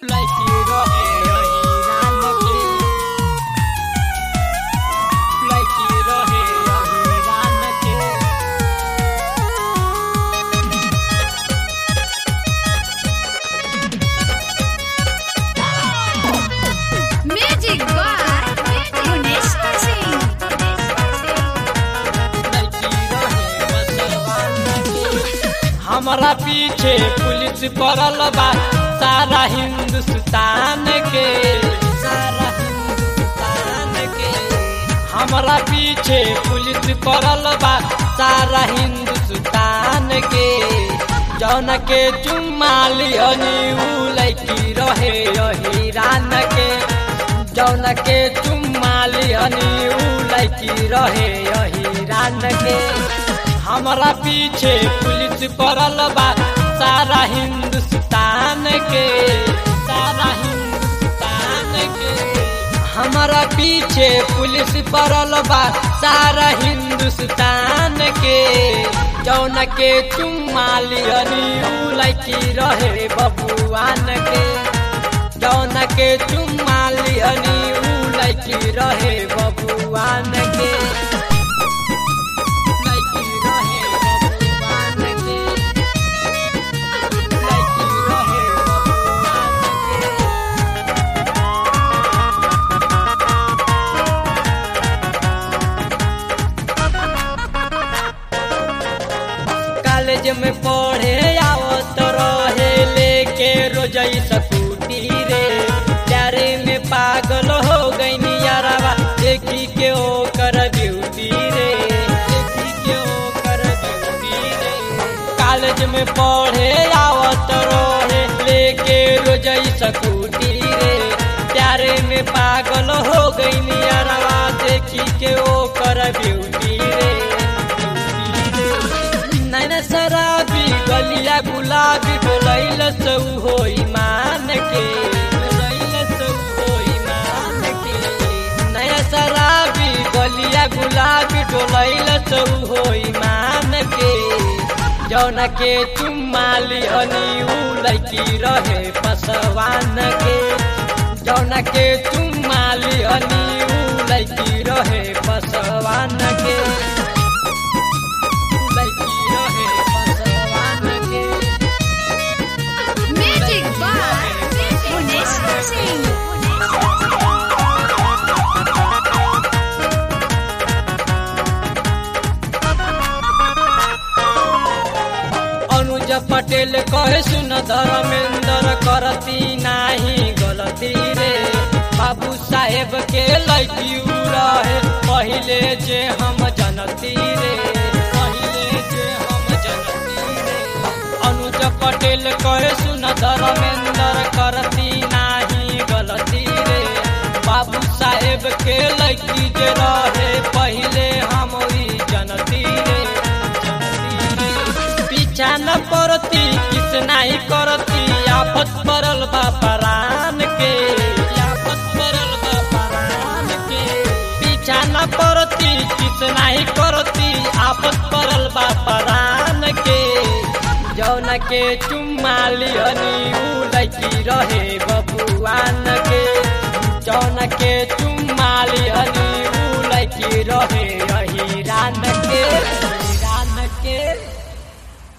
लड़की रहे अहिरान के लड़की रहे अहिरान के Music by Gunesh Singh. हमारा पीछे पुलिस पड़ल बा सारा हिंदुस्तान के सारा हिंदुस्तान के हमारा पीछे पुलिस पड़ल बा सारा हिंदुस्तान के जौन के चुम्मा लिहनी उ लड़की रहे अहिरान के जौन के चुम्मा लिहनी उ लड़की रहे अहिरान के हमारा पीछे पुलिस पड़ल बा सारा हिंदुस्तान के सारा हिंदुस्तान के हमारा पीछे पुलिस पड़ल बा सारा हिंदुस्तान के जौन के चुम्मा लियनी उ लड़की रहे बबुआन के जौन के चुम्मा लियनी उ लड़की रहे बबुआन के लड़की रहे बबुआन के लड़की रहे बबुआन के कॉलेज में पढ़े आवत रहे लेके रोजई सकूटी रे प्यारे में पागल हो गई यारावा देखी के ओकर ब्यूटी रे देखी के ओकर ब्यूटी रे कॉलेज में पढ़े आवत रहे लेके रोजई सकूटी रे प्यारे में पागल हो गई यारावा देखी के ओकर ब्यूटी रे नैन शराबी गलिया गुलाबी डोलैल सौ हो ईमान के डोलैल सौ हो ईमान के नैन शराबी गलिया गुलाबी डोलैल सौ हो ईमान के जौन के चुम्मा लिहनी उ लड़की रहे पसवान के जौन के चुम्मा लिहनी उ लड़की रहे पसवान के लड़की रहे पसवान के Music by Gunesh Singh. अनुज पटेल कहे सुन धर्मेंद्र करती नाही गलती रे बाबू साहेब के लड़की रहे पहले जे हम जनती रे पहले जे हम जनती रे अनुज पटेल कहे सुन धर्मेंद्र करती नाही गलती रे बाबू साहेब के लड़की जे रहे पहले हम ई जनती रे जनती रे पीछा न पड़ती किस नहीं करती आफत पड़ल बा परान के आफत पड़ल बा परान के पीछा न पड़ती किस नहीं करती आफत पड़ल बा परान के जौन के चुम्मा लिहनी उ लड़की रहे बबुआन के जौन के चुम्मा लिहनी उ लड़की रहे अहिरान के